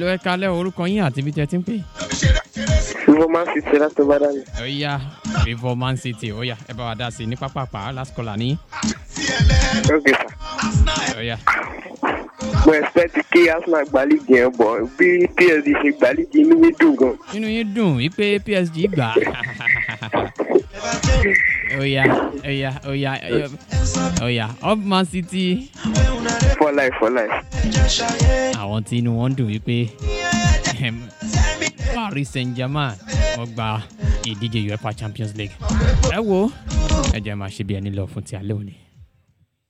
Hello, ẹ kalẹ́ orúkọ yín àti ibi tẹ́ ti ń pè. Fífọ́ máa ń fi ṣe láti bá dání. Ó yá Favour Man City ó yá ẹ bá wa dá sí i ní pápápá last caller ní. Ok sir. Ó yá. Mo expect kí Arsenal gba líìgì yẹn bọ̀ bí PSG ṣe gba líìgì inú mi dùn gan. Inú yín dùn wípé PSG gbà á. Ó yá ó yá ó yá ó yá Up Man City. For life for life. Àwọn tí inú wọn dùn wípé ehem, Paris Saint-Germain wọ́n gba ìdíje UEFA Champions League. Ẹ wo ẹ jẹ́ máa ṣe bí ẹni lọ fún ti alẹ́ òní.